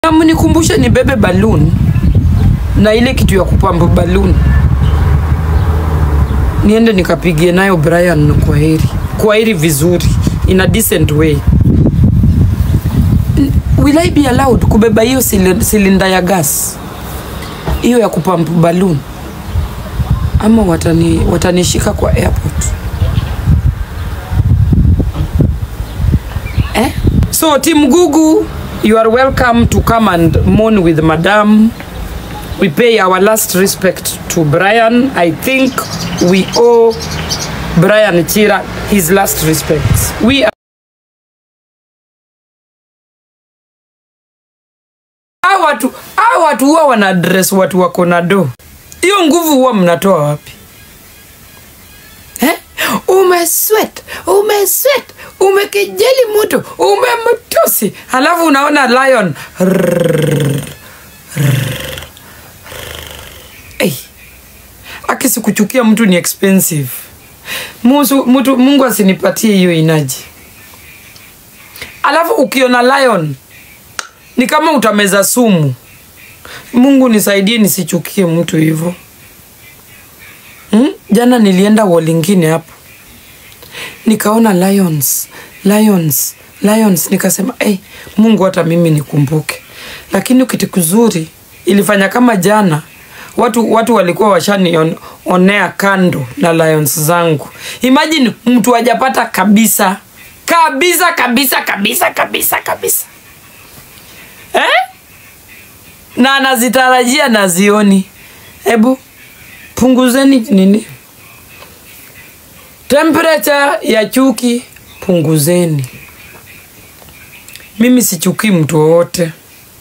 na mnikumbushe nibebe balloon na ile kitu ya kupamba balloon niende nikapigie nayo Brian kwa heri, kwa heri vizuri, in a decent way. N- Will I be allowed kubeba hiyo sili- silinda ya gas hiyo ya kupamp balloon ama watani watanishika kwa airport eh? So Team Gugu, you are welcome to come and mourn with Madam. We pay our last respect to Brian. I think we owe Brian Chira his last respects. We are Hawa watu hawa watu huwa wana address watu wako na do. Hiyo nguvu huwa mnatoa wapi? Eh? Umesweat, umesweat, umekejeli mtu, umemtusi, halafu unaona lion Hey. Aki sikuchukia mtu ni expensive. Musu, mtu, Mungu asinipatie hiyo inaji. Alafu ukiona lion ni kama utameza sumu. Mungu nisaidie nisichukie mtu hivyo. Hmm? Jana nilienda wall ingine hapo nikaona lions, lions, lions, nikasema hey, Mungu hata mimi nikumbuke. Lakini kitu kizuri ilifanya kama jana watu watu walikuwa washanionea kando na lions zangu. Imagine mtu hajapata kabisa kabisa kabisa kabisa kabisa kabisa eh? na anazitarajia na zioni. Hebu punguzeni nini temperature ya chuki, punguzeni. Mimi sichukii mtu wowote,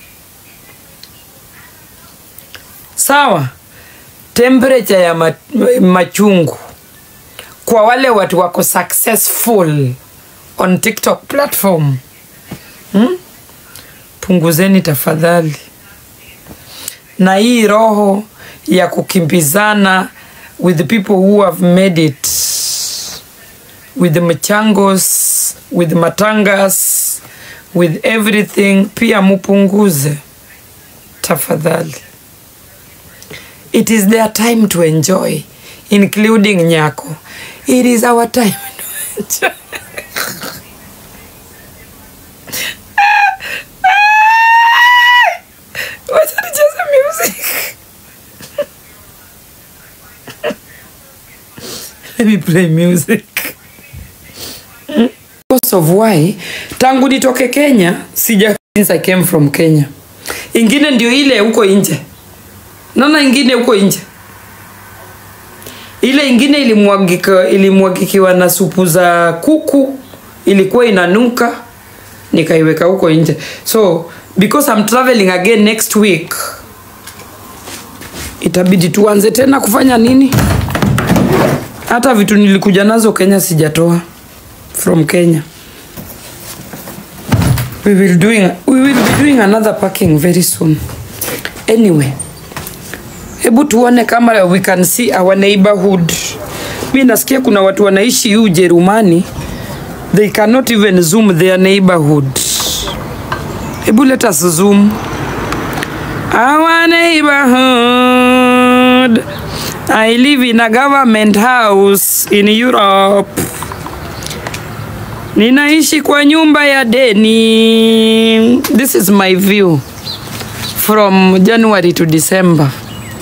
sawa. Temperature ya ma machungu kwa wale watu wako successful on TikTok platform hmm? Punguzeni tafadhali, na hii roho ya kukimbizana with the people who have made it with the machangos with matangas with everything pia mupunguze tafadhali it is their time to enjoy including nyako it is our time to enjoy Wacha nicheze music let me play music because of why tangu nitoke Kenya sija since I came from Kenya. Ingine ndio ile huko nje, naona ingine huko nje, ile ingine ilimwagika ilimwagikiwa na supu za kuku, ilikuwa inanuka, nikaiweka huko nje. So because I'm traveling again next week, itabidi tuanze tena kufanya nini? Hata vitu nilikuja nazo Kenya sijatoa from Kenya. We will doing we will be doing another packing very soon. Anyway, hebu tuone kama we can see our neighborhood. Mi nasikia kuna watu wanaishi hii Ujerumani, they cannot even zoom their neighborhood. Hebu let us zoom our neighborhood. I live in a government house in Europe. Ninaishi kwa nyumba ya deni. This is my view from January to December.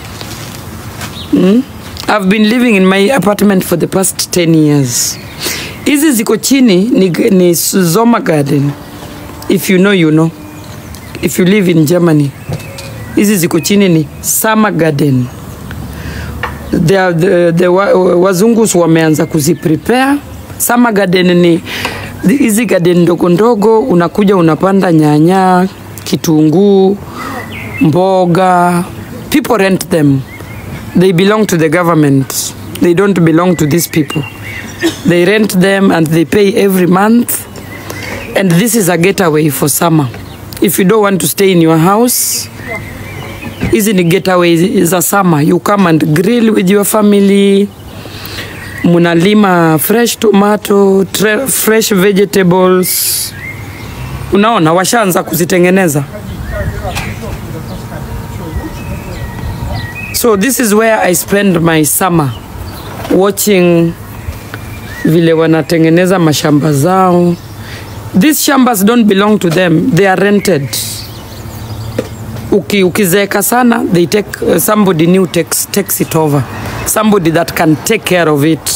Hmm? I've been living in my apartment for the past 10 years. Hizi ziko chini ni, ni Zoma Garden. If you know, you know. If you live in Germany. Hizi ziko chini ni Summer Garden. They are the, the, wa- wazungu wameanza kuziprepare. Summer Garden ni hizi garden ndogo ndogo, unakuja unapanda nyanya, kitunguu, mboga. People rent them. They belong to the government. They don't belong to these people. They rent them and they pay every month. And this is a getaway for summer. If you don't want to stay in your house, hizi ni getaway za summer. You come and grill with your family munalima fresh tomato, tre, fresh vegetables. Unaona, washaanza kuzitengeneza. So this is where I spend my summer watching vile wanatengeneza mashamba zao. These shambas don't belong to them, they are rented. Uki, ukizeeka sana they take uh, somebody new takes, takes it over somebody that can take care of it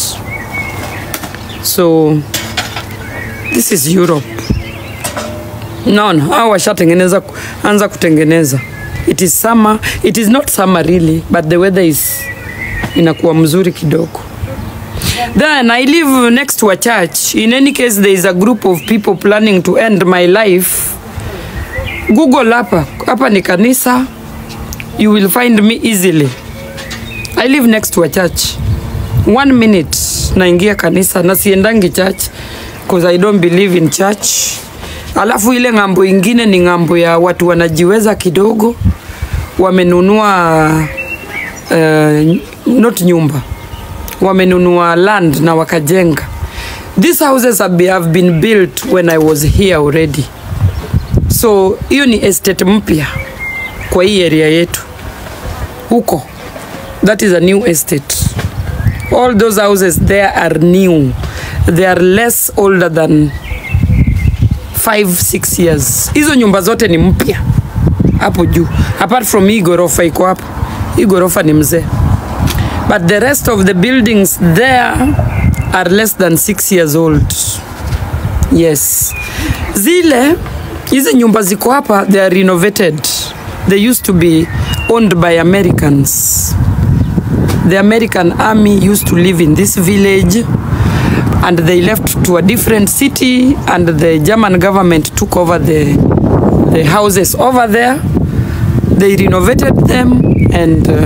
so this is Europe naona hao washatengeneza ku- anza kutengeneza it is summer it is not summer really but the weather is inakuwa mzuri kidogo then i live next to a church in any case there is a group of people planning to end my life google hapa hapa ni kanisa you will find me easily i live next to a church one minute naingia kanisa na siendangi church because i don't believe in church alafu ile ng'ambo ingine ni ng'ambo ya watu wanajiweza kidogo wamenunua uh, not nyumba wamenunua land na wakajenga these houses have be- have been built when i was here already so hiyo ni estate mpya kwa hii area yetu huko that is a new estate all those houses there are new they are less older than 5 6 years hizo nyumba zote ni mpya hapo juu apart from hii ghorofa iko hapo hii ghorofa ni mzee but the rest of the buildings there are less than 6 years old yes zile hizi nyumba ziko hapa they are renovated they used to be owned by americans the american army used to live in this village and they left to a different city and the german government took over the, the houses over there they renovated them and uh,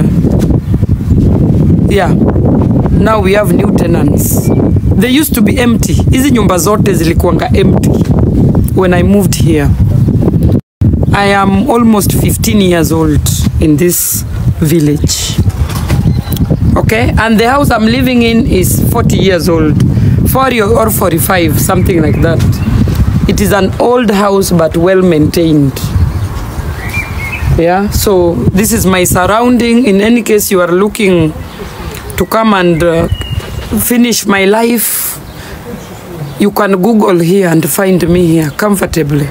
yeah now we have new tenants they used to be empty hizi nyumba zote zilikuwanga empty when i moved here i am almost 15 years old in this village okay and the house i'm living in is 40 years old 40 or 45 something like that it is an old house but well maintained yeah so this is my surrounding in any case you are looking to come and uh, finish my life you can google here and find me here comfortably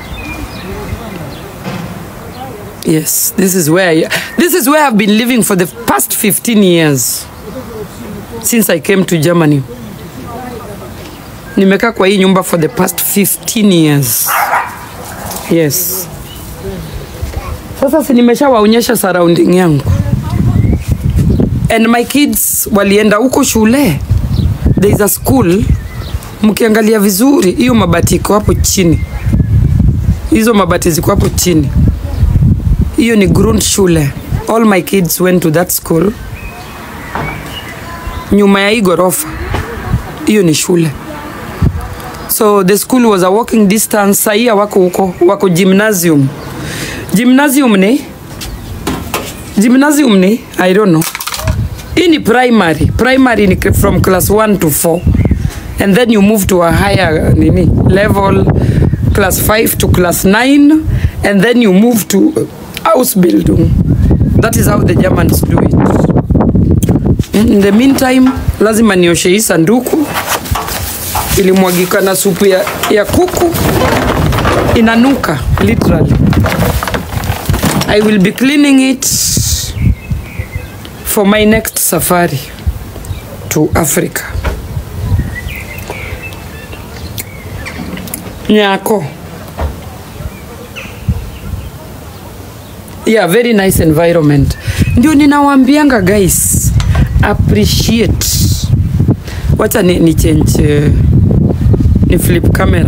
yes this is where I, this is where i've been living for the past 15 years since i came to germany nimekaa kwa hii nyumba for the past 15 years yes sasa si nimeshawaonyesha surrounding yangu and my kids walienda huko shule there is a school mkiangalia vizuri hiyo mabati iko hapo chini hizo mabati ziko hapo chini hiyo ni grundschule all my kids went to that school nyuma ya hii ghorofa hiyo ni shule so the school was a walking distance sahia wako huko wako gymnasium gymnasium ni gymnasium ni i don't know hii ni primary primary ni from class 1 to 4 and then you move to a higher nini level class 5 to class 9 and then you move to house building that is how the germans do it in the meantime lazima nioshe hii sanduku ilimwagika na supu ya, ya kuku inanuka literally i will be cleaning it for my next safari to africa nyako yeah very nice environment ndio ninawambianga guys appreciate wacha ni, ni change uh, ni flip camera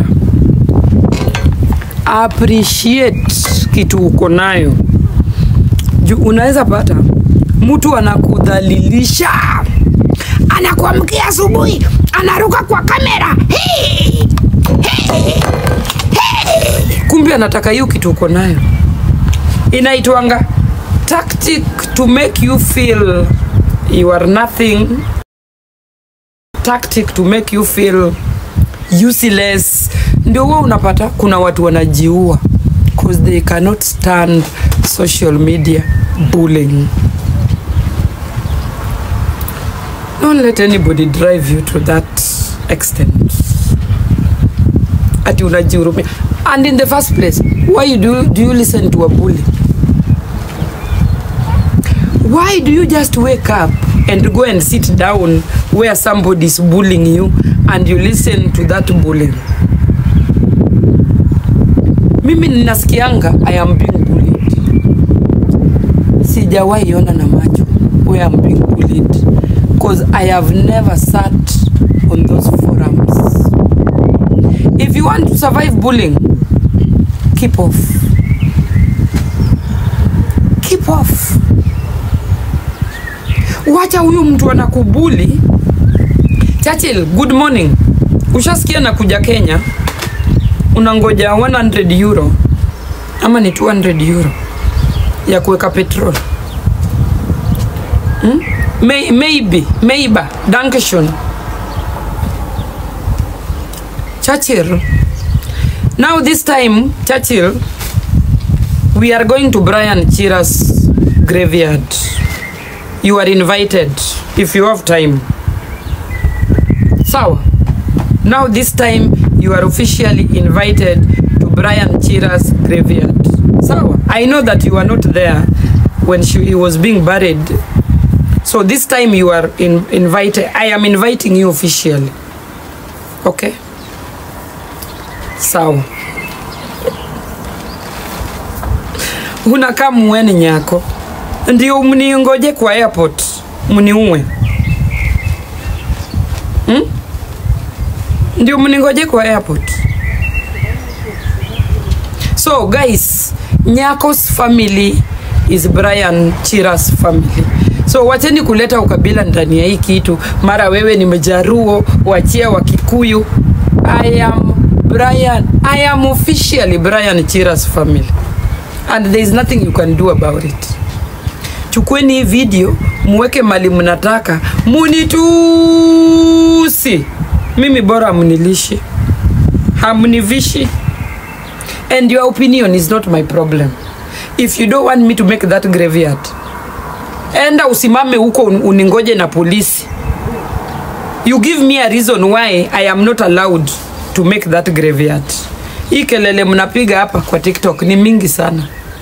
appreciate kitu uko nayo juu unaweza pata mtu anakudhalilisha anakuamkia asubuhi anaruka kwa kamera hey! Hey! Hey! kumbe anataka hiyo kitu uko nayo inaitwanga tactic to make you feel you are nothing tactic to make you feel useless ndio huwa unapata kuna watu wanajiua because they cannot stand social media bullying. Don't let anybody drive you to that extent. Ati unajihurumia. And in the first place, why you do, do you listen to a bully? Why do you just wake up and go and sit down where somebody is bullying you and you listen to that bullying? Mimi ninasikianga I am being bullied. Sijawahi ona na macho where I'm being bullied because I have never sat on those forums. If you want to survive bullying, keep off. Keep off. Wacha huyu mtu anakubuli. Churchill, good morning. Ushasikia na kuja Kenya, unangoja 100 euro ama ni 200 euro ya kuweka petrol hmm? May, maybe maybe dankeschön Churchill now this time Churchill we are going to Brian Chira's graveyard you are invited if you have time sawa now this time you are officially invited to Brian Chira's graveyard sawa I know that you are not there when she, he was being buried so this time you are in, invited I am inviting you officially okay sawa unakaa muweni nyako ndio mningoje kwa airport mniue hmm? ndio mningoje kwa airport so guys nyakos family is brian chiras family so wacheni kuleta ukabila ndani ya hii kitu mara wewe ni mjaruo wachia wa kikuyu i am brian i am officially brian chiras family and there is nothing you can do about it chukueni hii video muweke mali mnataka munitusi mimi bora mnilishi hamnivishi and your opinion is not my problem if you don't want me to make that graveyard enda usimame huko un- uningoje na polisi you give me a reason why i am not allowed to make that graveyard hii kelele mnapiga hapa kwa tiktok ni mingi sana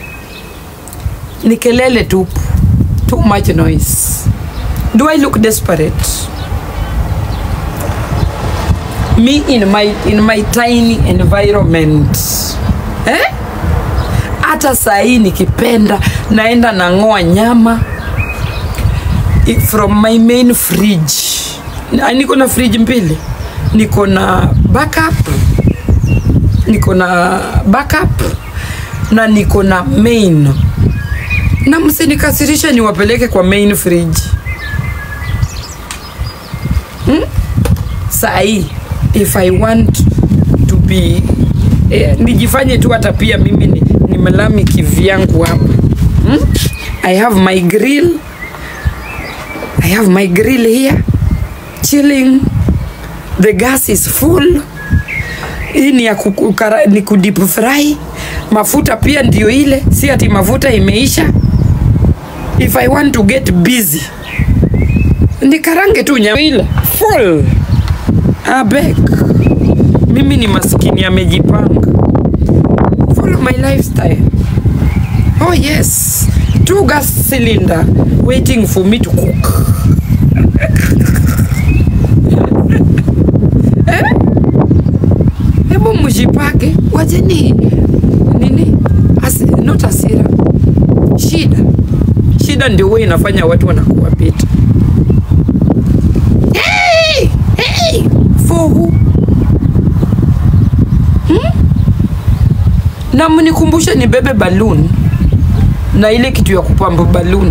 ni kelele tupu too much noise do i look desperate me in my, in my tiny environment eh? hata saa hii nikipenda naenda nang'oa nyama i- from my main fridge Na- niko na fridge mbili niko na backup niko na backup na niko na main na msinikasirisha niwapeleke kwa main fridge hmm? saa hii if i want to be eh, nijifanye tu hata pia mimi ni, ni melami kivyangu hapa hmm? i have my grill i have my grill here chilling the gas is full hii ni ya kukara, ni kudip fry mafuta pia ndio ile si ati mafuta imeisha if i want to get busy nikarange tu nyama ile full abeg mimi ni maskini amejipanga follow my lifestyle oh yes two gas cylinder waiting for me to cook Eh? hebu mjipake wajeni nini Asi, not asira shida shida ndio huwa inafanya watu wanakuwa pita hey! Hey! for who na mnikumbushe nibebe balloon na ile kitu ya kupamba balloon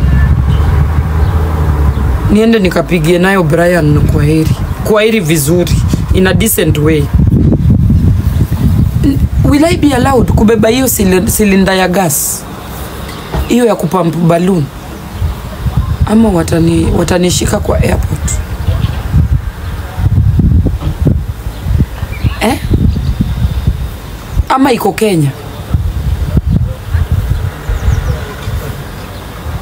niende nikapigie nayo Brian kwa heri kwa heri vizuri in a decent way N- will I be allowed kubeba hiyo sili- silinda ya gas hiyo ya kupampu balloon ama watani watanishika kwa airport eh? ama iko Kenya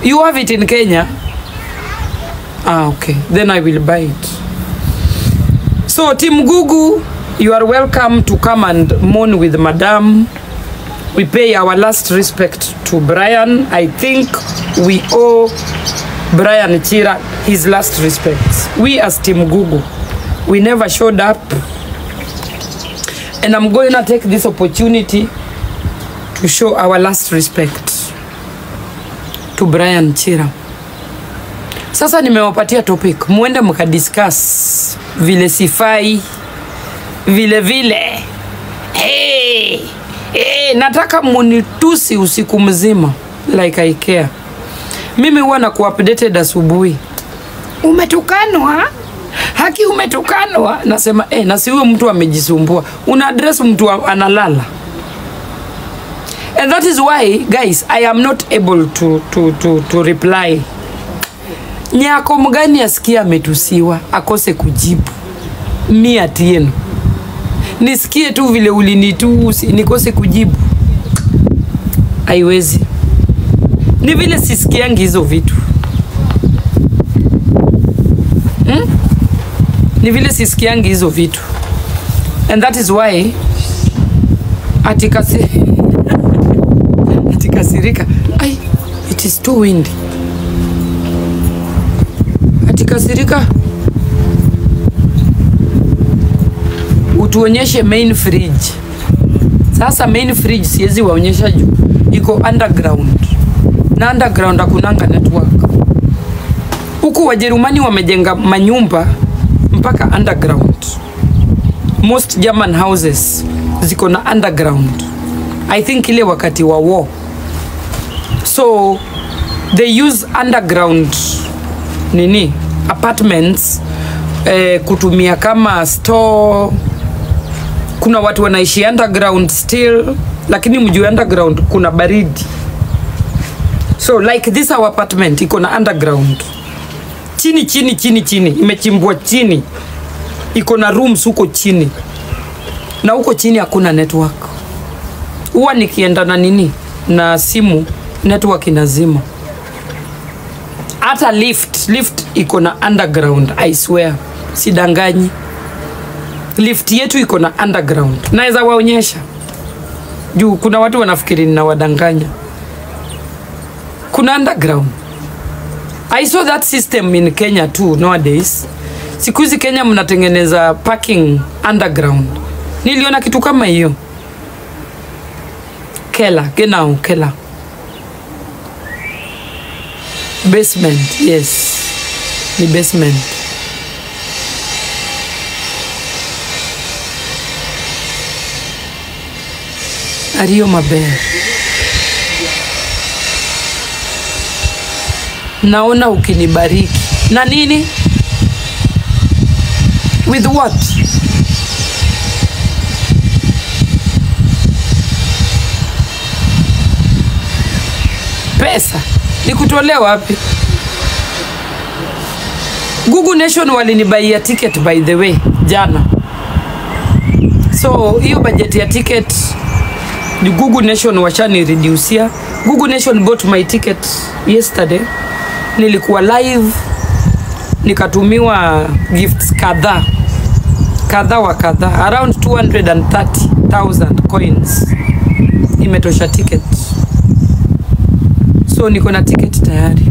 You have it in Kenya? Ah, okay. Then I will buy it. So, Team Gugu, you are welcome to come and mourn with Madam. We pay our last respect to Brian. I think we owe Brian Chira his last respects. We as Team Gugu, we never showed up. And I'm going to take this opportunity to show our last respect to Brian Chira. Sasa nimewapatia topic, muende mkadiscuss vile sifai, vile vile hey, hey, nataka munitusi usiku mzima like I care. Mimi huwa na kuupdated asubuhi, umetukanwa haki, umetukanwa. Nasema eh, na si huyo mtu amejisumbua, una address mtu wa- analala and that is why guys I am not able to, to, to, to reply nyako mgani asikia ametusiwa akose kujibu mi atieno nisikie tu vile ulinitusi nikose kujibu haiwezi ni vile sisikiangi hizo vitu hmm? ni vile sisikiangi hizo vitu and that is why atikasi atikasirika ai it is too windy atikasirika utuonyeshe main fridge sasa main fridge siwezi waonyesha juu iko underground na underground hakunanga network huku wajerumani wamejenga manyumba mpaka underground most german houses ziko na underground i think ile wakati wa war so they use underground nini apartments eh, kutumia kama store kuna watu wanaishi underground still lakini mjuu underground kuna baridi so like this our apartment iko na underground chini chini chini chini imechimbwa chini iko na rooms huko chini na huko chini hakuna network huwa nikienda na nini na simu network inazima hata lift lift iko na underground i swear sidanganyi lift yetu iko na underground naweza waonyesha juu kuna watu wanafikiri ninawadanganya kuna underground i saw that system in kenya too nowadays siku hizi kenya mnatengeneza parking underground niliona kitu kama hiyo kela genau kela basement yes ni basement ariyo maber naona ukinibariki na nini with what pesa nikutolea wapi Google Nation walinibaia ticket by the way jana, so hiyo bajeti ya ticket ni Google Nation washanireducia. Google Nation bought my ticket yesterday, nilikuwa live nikatumiwa gifts kadhaa kadha wa kadha around 230,000 coins imetosha ticket, so niko na ticket tayari.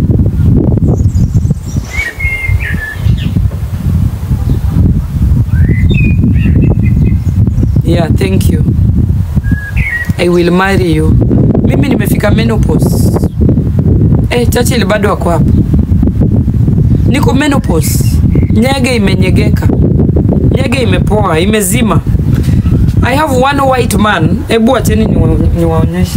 Yeah, thank you. I will marry you. Mimi nimefika menopause. Eh, Churchill bado wako hapa. Niko menopause. Nyege imenyegeka. Nyege imepoa, imezima. I have one white man. Hebu acheni niwa- niwaonyeshe.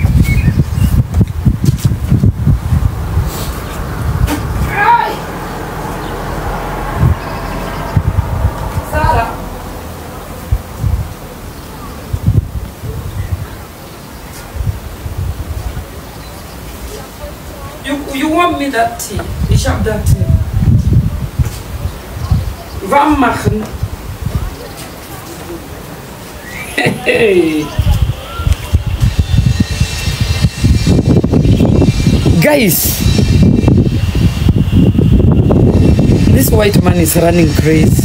Sarah. You, you want me that tea? Ich hab that tea. Warm machen. Hey. Guys, this white man is running crazy.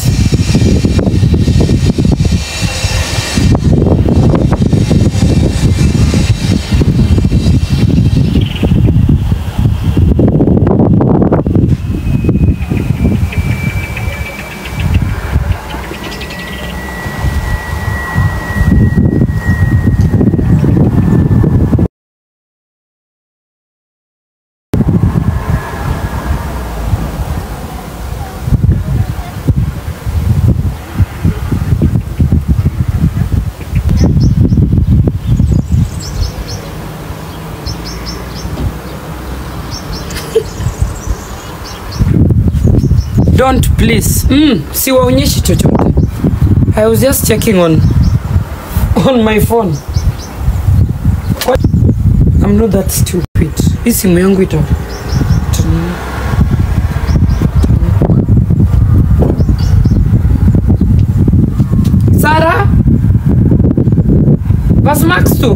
Don't please. Mm, siwaonyeshi chochote. I was just checking on on my phone. What? I'm not that stupid. Hii simu yangu ita ita- Sarah? Was magst du?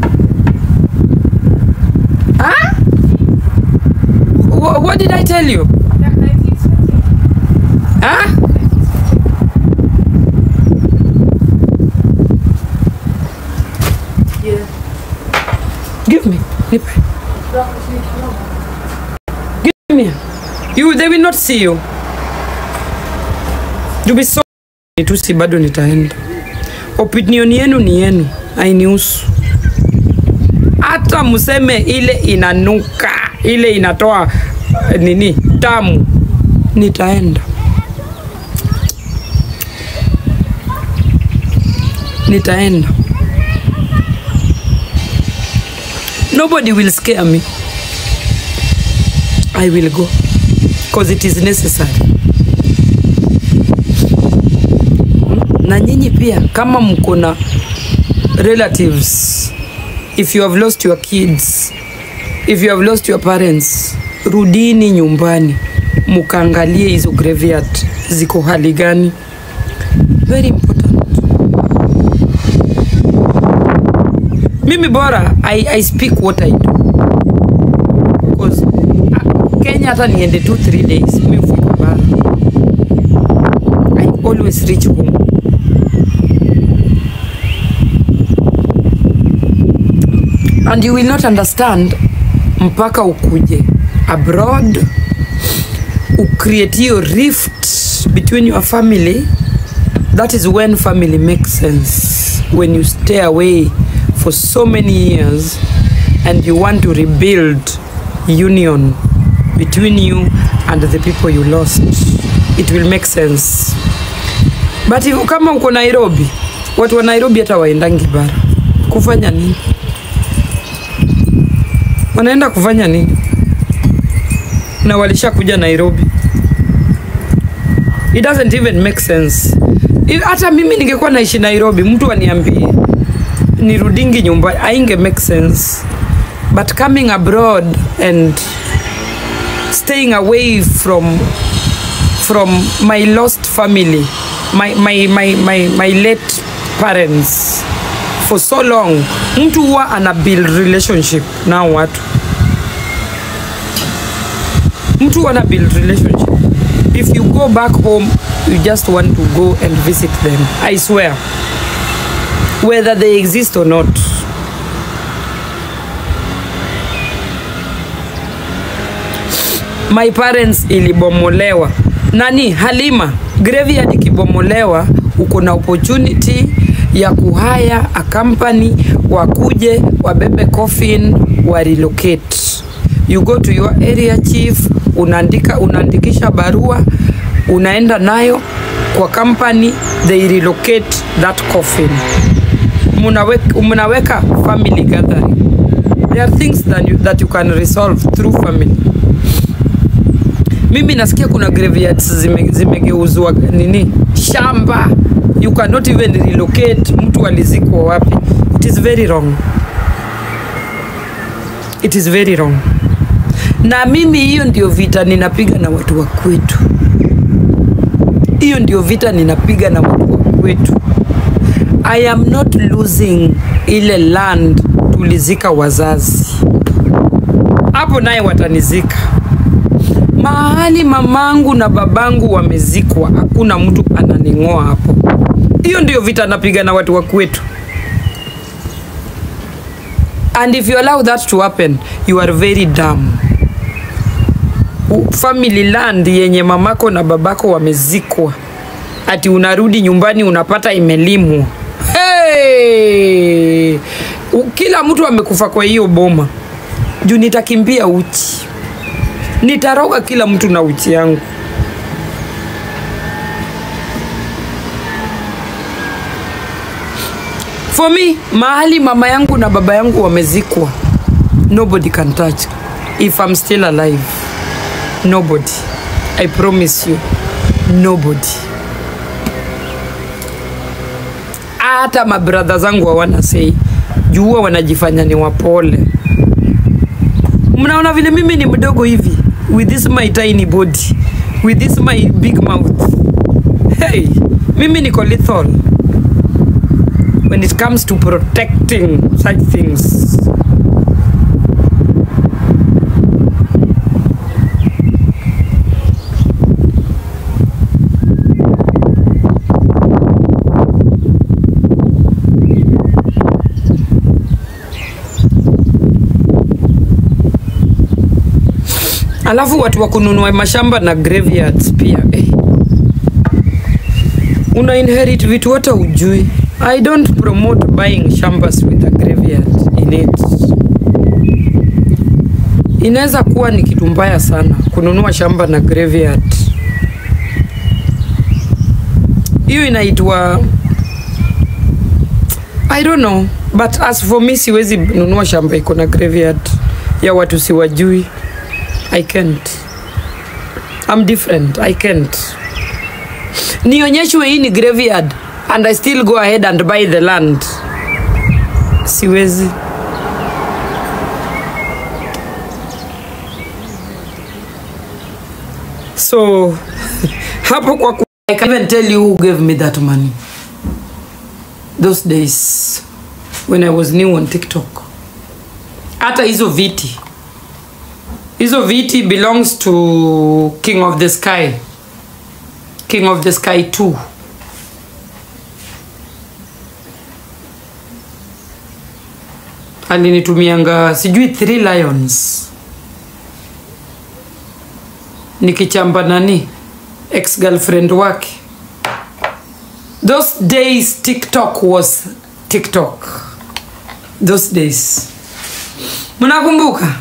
Huh? Wha- What did I tell you? Huh? Give me. Nipe. Give me. You, they will not see you. You be so nitusi bado nitaenda. Opinion yenu ni yenu, hainihusu. Hata mseme ile inanuka, ile inatoa eh, nini tamu, nitaenda. Nitaenda. Nobody will scare me. I will go because it is necessary. Na nyinyi pia kama mko na relatives, if you have lost your kids, if you have lost your parents, rudini nyumbani mukaangalie hizo graveyard ziko hali gani. Very important. Mimi bora I, I speak what I do because Kenya hata niende two three days mi hufika bara. I always reach home. And you will not understand mpaka ukuje abroad ucreate hiyo rift between your family that is when family makes sense when you stay away for so many years and you want to rebuild union between you and the people you lost it will make sense but if, kama uko nairobi watu wa nairobi hata waendangi bara kufanya nini wanaenda kufanya nini na walishakuja nairobi it doesn't even make sense If- hata mimi ningekuwa naishi nairobi mtu aniambie nirudingi nyumbani ainge make sense but coming abroad and staying away from from my lost family my, my, my, my, my late parents for so long mtu huwa ana build relationship nao watu mtu huwa ana build relationship if you go back home you just want to go and visit them i swear whether they exist or not my parents ilibomolewa nani halima graveyard ikibomolewa uko na opportunity ya kuhaya a company wakuje wabebe coffin wa relocate you go to your area chief unaandika unaandikisha barua unaenda nayo kwa company they relocate that coffin munaweka, munaweka family gathering there are things that you, that you can resolve through family mimi nasikia kuna graveyards zime- zimegeuzwa nini shamba you cannot even relocate mtu alizikwa wapi it is very wrong it is very wrong na mimi hiyo ndio vita ninapiga na watu wa kwetu hiyo ndio vita ninapiga na watu wa kwetu i am not losing ile land tulizika wazazi hapo naye watanizika. Mahali mamangu na babangu wamezikwa, hakuna mtu ananing'oa hapo. Hiyo ndio vita napiga na watu wa kwetu. And if you allow that to happen, you are very dumb. U- Family land yenye mamako na babako wamezikwa, ati unarudi nyumbani unapata imelimwa. Hey! U- Kila mtu amekufa kwa hiyo boma juu nitakimbia uchi, nitaroga kila mtu na uchi yangu. For me, mahali mama yangu na baba yangu wamezikwa, nobody can touch if I'm still alive. Nobody. I promise you. Nobody. Hata mabradha zangu hawana sei, juu huwa wanajifanya ni wapole. Mnaona vile mimi ni mdogo hivi with this my tiny body, with this my big mouth. Hey, mimi niko lethal when it comes to protecting such things. Alafu watu wa kununua mashamba na graveyards pia eh. Una inherit vitu hata ujui. I don't promote buying shambas with a graveyard in it. Inaweza kuwa ni kitu mbaya sana kununua shamba na graveyard. Hiyo inaitwa I don't know, but as for me siwezi nunua shamba iko na graveyard ya watu siwajui. I can't. I'm different. I can't. Nionyeshwe hii ni graveyard and I still go ahead and buy the land. Siwezi. So hapo kwa ku I can't even tell you who gave me that money. Those days when I was new on TikTok. Hata hizo viti hizo viti belongs to king of the sky king of the sky 2 alinitumianga sijui three lions nikichamba nani ex girlfriend wake those days tiktok was tiktok those days mnakumbuka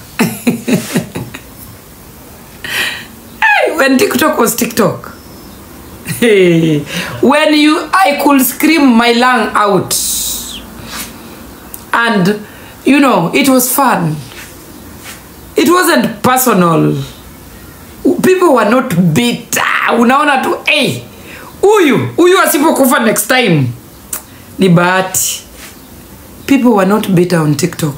when TikTok was TikTok. Hey, when you I could scream my lung out. And you know, it was fun. It wasn't personal. People were not bitter. Unaona tu, hey, huyu, huyu asipokufa next time. Ni bahati. People were not bitter on TikTok.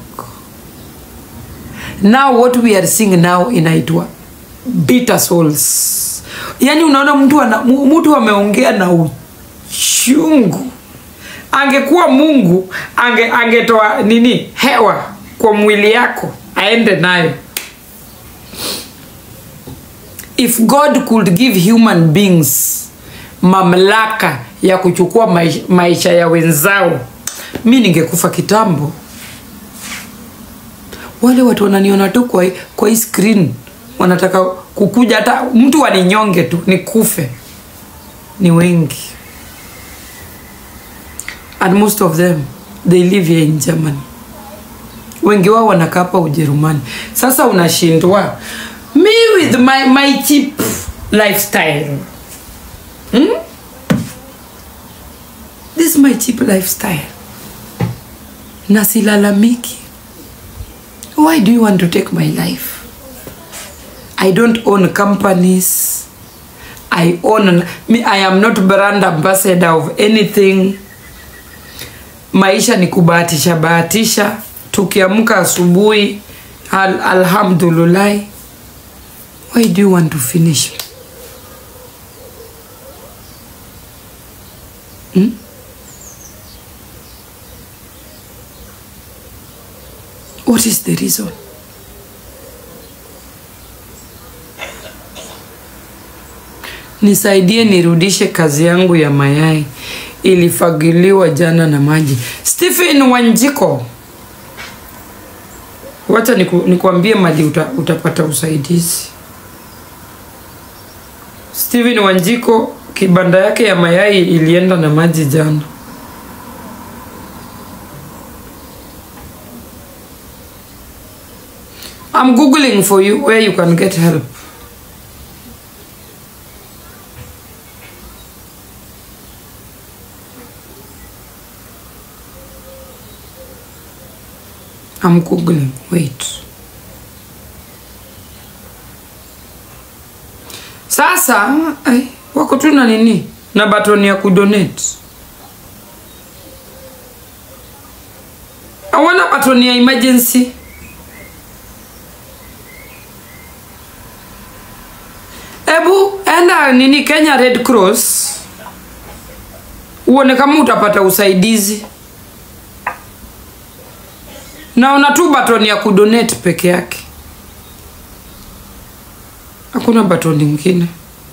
Now what we are seeing now inaitwa bitter souls. Yaani unaona mtu ana, mu- mtu ameongea na uchungu. Angekuwa Mungu ange angetoa nini hewa kwa mwili yako aende nayo. If God could give human beings mamlaka ya kuchukua maisha, maisha ya wenzao, mi ningekufa kitambo. Wale watu wananiona tu kwa, hii- kwa hii screen wanataka kukuja hata mtu aninyonge tu nikufe ni wengi and most of them they live here in Germany wengi wao wanakaa hapa Ujerumani sasa unashindwa me with my, my cheap lifestyle hmm? this is my cheap lifestyle na silalamiki why do you want to take my life I don't own companies. I own me. I am not brand ambassador of anything. Maisha ni kubahatisha bahatisha. Tukiamka asubuhi, al alhamdulillah. Why do you want to finish me? Hmm? What is the reason? nisaidie nirudishe kazi yangu ya mayai ilifagiliwa jana na maji. Stephen Wanjiko, wacha niku, nikuambie mali uta, utapata usaidizi. Stephen Wanjiko, kibanda yake ya mayai ilienda na maji jana. I'm googling for you where you can get help. I'm googling. Wait. Sasa ai, wako tu na nini na batoni ya kudonate. Hawana batoni ya emergency. Ebu enda nini Kenya Red Cross uone kama utapata usaidizi. Naona tu batoni ya kudonate peke yake, hakuna batoni nyingine.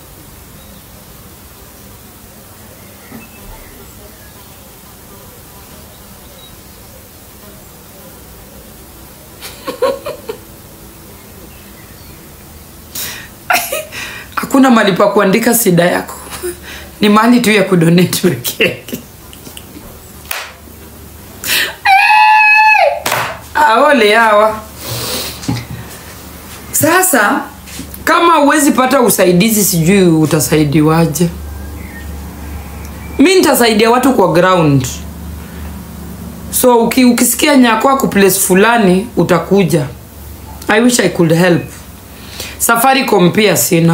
Hakuna mali pa kuandika sida yako, ni mali tu ya kudonate peke yake. aole hawa sasa kama huwezi pata usaidizi sijui utasaidiwaje mi nitasaidia watu kwa ground so uki, ukisikia nyako ako place fulani utakuja i wish i could help safaricom pia sina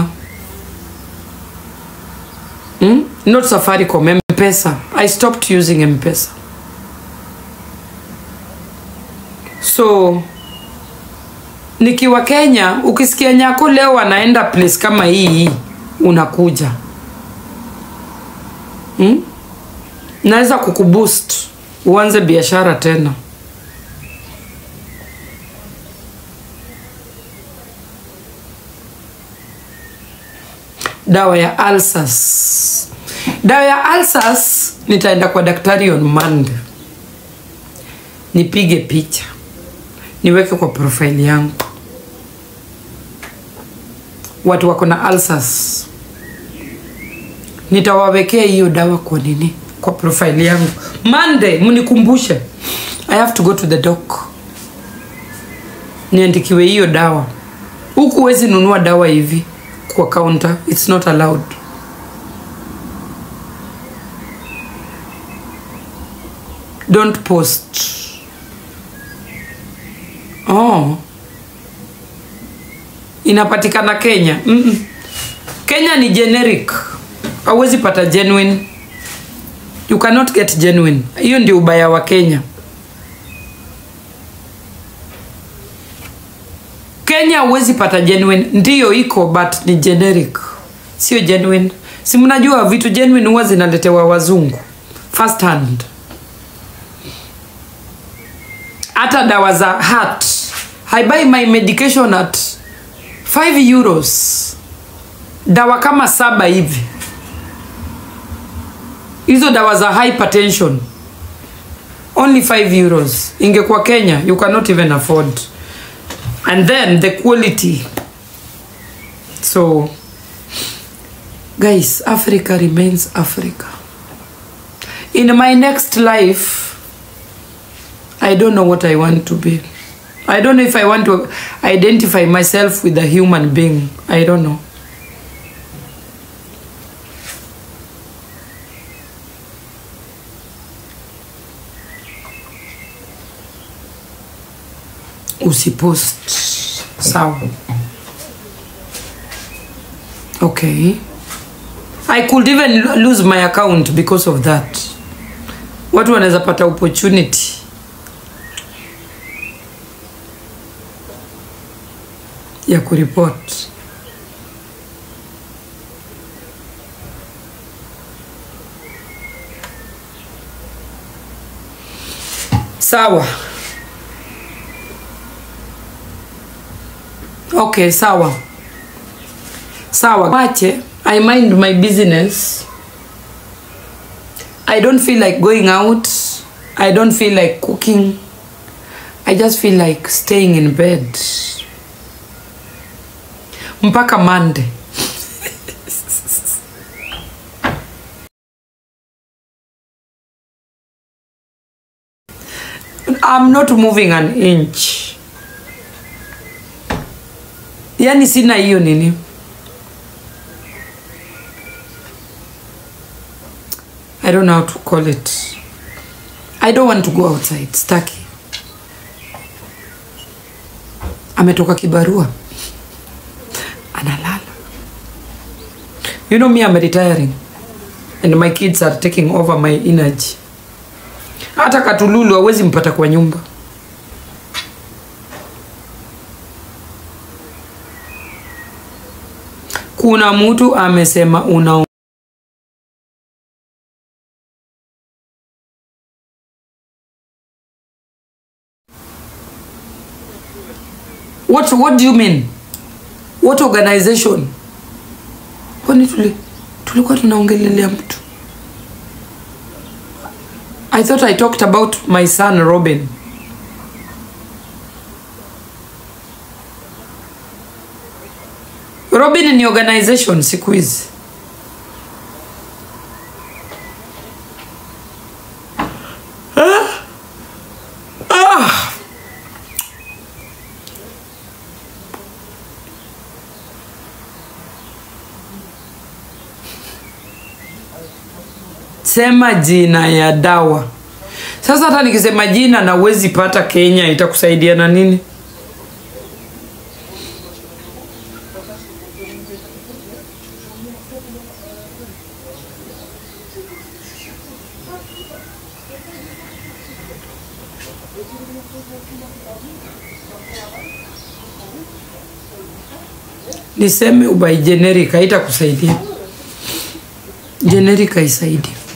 hmm? not safaricom mpesa i stopped using mpesa so nikiwa Kenya, ukisikia nyako leo anaenda place kama hii hii, unakuja hmm? Naweza kukuboost uanze biashara tena. Dawa ya ulcers, dawa ya ulcers nitaenda kwa daktari on Monday nipige picha niweke kwa profile yangu. Watu wako na ulcers nitawawekea hiyo dawa kwa nini, kwa profile yangu. Monday mnikumbushe, I have to go to the doc niandikiwe hiyo dawa. Huku huwezi nunua dawa hivi kwa counter, it's not allowed. Don't post. Oh. Inapatikana Kenya. Mm -mm. Kenya ni generic. Hauwezi pata genuine. You cannot get genuine. Hiyo ndio ubaya wa Kenya. Kenya huwezi pata genuine. Ndiyo iko but ni generic. Sio genuine. Si mnajua vitu genuine huwa zinaletewa wazungu. First hand. hata dawa za heart I buy my medication at 5 euros dawa kama saba hivi hizo dawa za hypertension only 5 euros ingekuwa kenya you cannot even afford and then the quality so guys africa remains africa in my next life I don't know what I want to be. I don't know if I want to identify myself with a human being. I don't know. Usipost. Sawa. Okay. I could even lo- lose my account because of that. Watu wanaweza pata opportunity ya kuripoti. Sawa. Okay, sawa. Sawa. Wache I mind my business. I don't feel like going out. I don't feel like cooking. I just feel like staying in bed. Mpaka Monday. I'm not moving an inch. Yaani sina hiyo nini. I don't know how to call it. I don't want to go outside. Staki. Ametoka kibarua. Analala. You know me, I'm retiring. And my kids are taking over my energy. Hata katululu hawezi mpata kwa nyumba. Kuna mtu amesema una What what do you mean? What organization? Kwani tuli tulikuwa tunaongelelea mtu? I thought I talked about my son Robin. Robin ni organization siku hizi. Sema jina ya dawa. Sasa hata nikisema jina na uwezi pata Kenya, itakusaidia na nini? Niseme ubai generic haitakusaidia. Generic haisaidii.